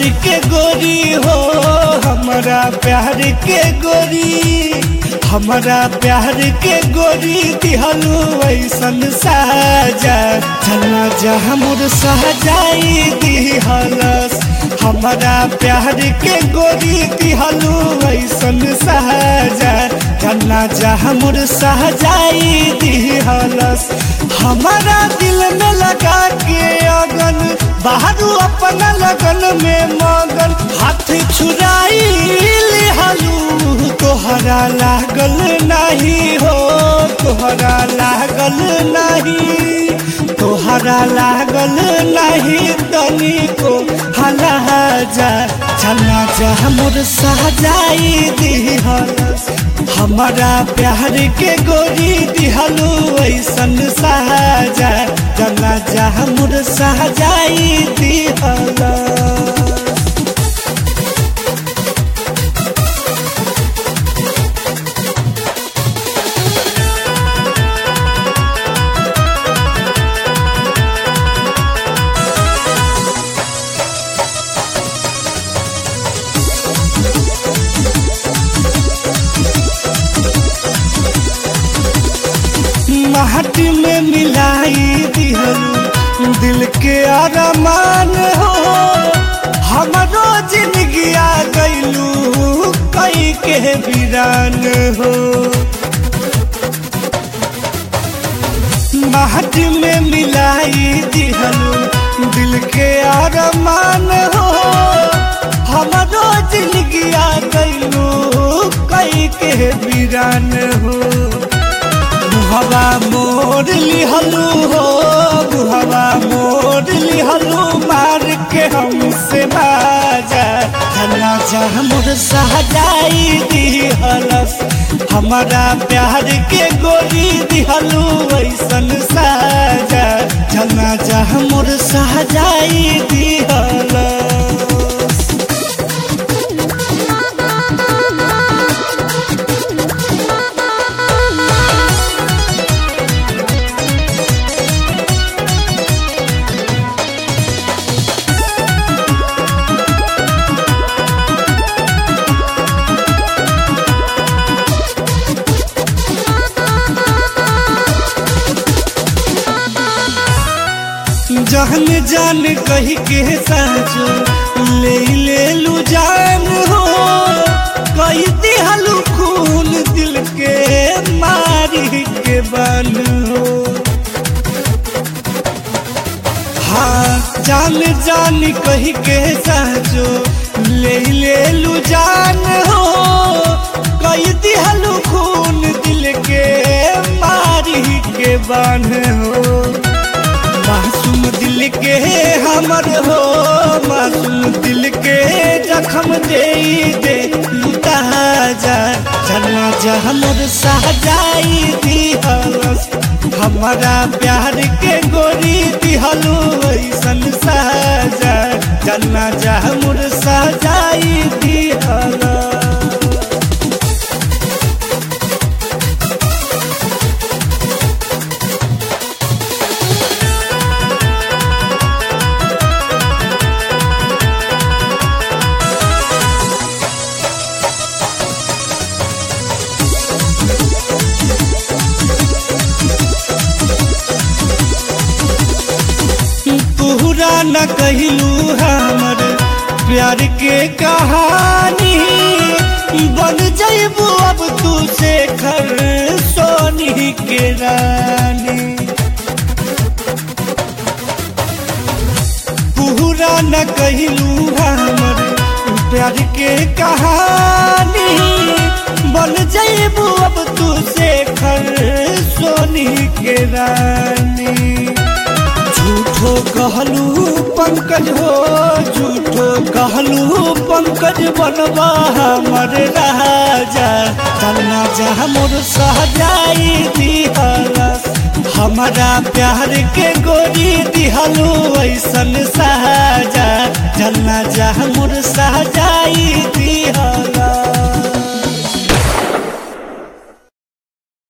प्यार के गोरी हो हमारा प्यार के गोरी हमारा प्यार के गोरी दिहलू ऐसन साजा चला जा हमर सहजाई दिहलस हमारा प्यार के गोरी दिहलू ऐसन साजा चला जा हमर सहजाई दिहलस हमारा दिल में लगा के अगन बाहर अपना लगन में मगन हाथ छुराई लिहलू तोहरा लागल नहीं हो तोहरा लागल नहीं तोहरा लागल नहीं तनी को हला जा चला जा हमर सहजाई दिहलस हमारा प्यार के गोरी दिहलू ऐसन सहजा चला जा हमर सहजाई दिहलस माटी में मिलाई दिहलू दिल के अरमान हो हमरो जिंदगी आ गईलू कई के वीरान हो माटी में मिलाई दिहलू दिल के अरमान हो हमरो जिंदगी आ गईलू कई के वीरान हो बुहवा मोर लिहलू हो बुहवा मोर लिहलू मार के हमसे बाजा हला जा हमर सहजाई दिहलस हमारा प्यार के गोरी दिहलू ऐसन साजा जना जा हमर सहजाई दिहलस जहन जान कही के साचो ले ले लू जान हो कही दिहलू खून दिल के मारी के बन हो हाँ जान जान कही के साचो ले ले लू जान हो कही दिहलू खून दिल के मारी के बन हो मासूम दिल के हमर हो मासूम दिल के जखम दे दे लुटा जा चलना जा हमर सहजाई दिहलस हमारा प्यार के गोरी दिहलू ऐसन सहजा चलना जा हमर सहजाई दिहलस तोहरा न कहलू हमर प्यार के कहानी बन जैबू अब तू से खर सोनी के रानी पूरा न कहलू हमर प्यार के कहानी बन जैबू अब तू से खर सोनी के रानी झूठो कहलू पंकज हो झूठो कहलू पंकज बनवा हमर राजा चलना जा मोर सहजाई दिहलस हमारा प्यार के गोरी दिहलू ऐसन साजा चलना जा मोर सहजा